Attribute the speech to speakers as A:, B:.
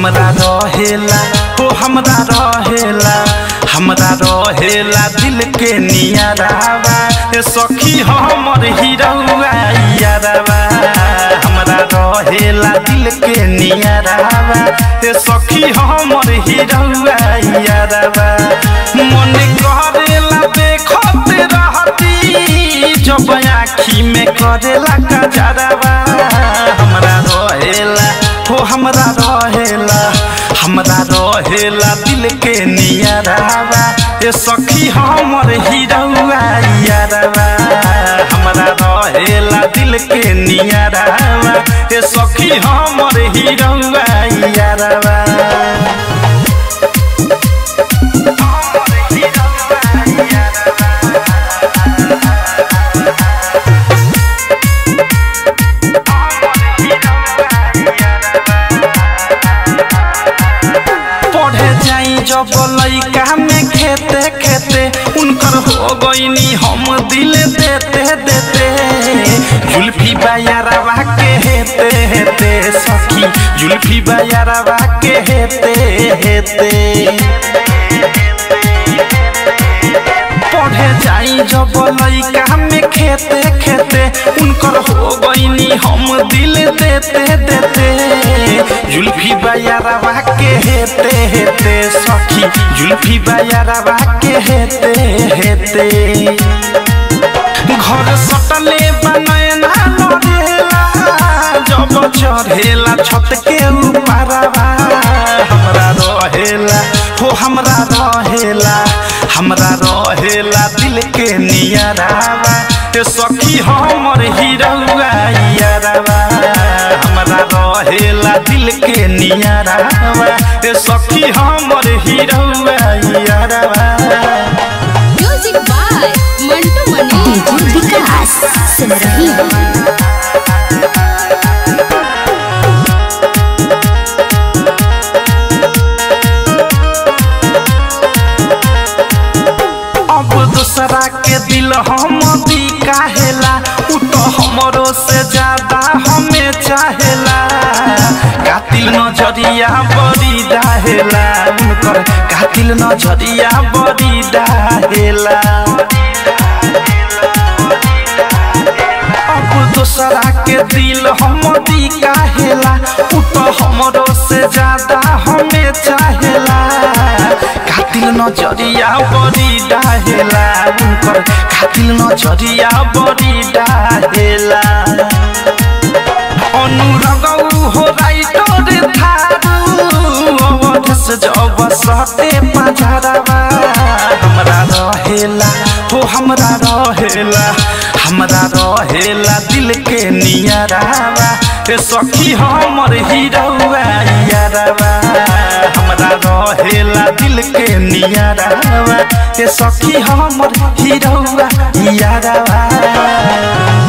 A: हमरा रहेला हो हमरा रहेला हमरा रहेला दिल के नियरावा ए सखी हमर हिरौआ यारवा हमरा रहेला दिल के नियरावा ए सखी हमर हिरौआ यारवा मन करेला देखत रहती जब आँखी में करेला कजरवा हमरा रहेला हो हमरा रहेला हमरा रहेला दिल के नियरावा ए सखी हमर हिरौआ यारवा हमरा रहेला दिल के नियरावा ए सखी हमर हिरौआ यारवा पढ़े जाई जब लइका में खेते खेते उनकर हो गईनी हम दिल देते देते जुल्फी बायारवा के हेते हेते सखी जुल्फी बायारवा के हेते हेते पढ़े जाई जब लइका में खेते खेते उनकर हो गईनी हम दिल देते देते जुल्फी बायारवा के हेते हेते सखी जुल्फी बायारवा के हेते हेते घर सटले बनैना लड़ेला जब चढ़ेला छत के ऊपरवा हमरा रहेला हो हमरा रहेला हमरा रहेला दिल के नियरावा ए सखी हमर हिरौआ यारवा हमरा रहेला दिल के नियरावा ए सखी हमर हिरौआ यारवा
B: music by Mantu Mani
C: DJ Vikas सुन रही हो
A: अब दूसरा के दिल हम दी काहेला उ तो हमरो से ज्यादा हमें चाहेला कातिल नजरिया बड़ी डाहेला उनकर कातिल नजरिया बड़ी डाहेला अब दूसरा के दिल हम दी काहेला उ तो हमरो से ज्यादा हमें चाहेला कातिल नजरिया बड़ी डाहेला उनकर कातिल नजरिया बड़ी डाहेला अनुरगौ हो राइटर थारू अवध से जब सटे पझरवा हमरा रहेला हो हमरा रहेला हमरा रहेला दिल के नियरावा ए सखी हमर हिरौआ यारवा हमरा रहेला दिल के नियरावा ए सखी हमर हिरौआ यारवा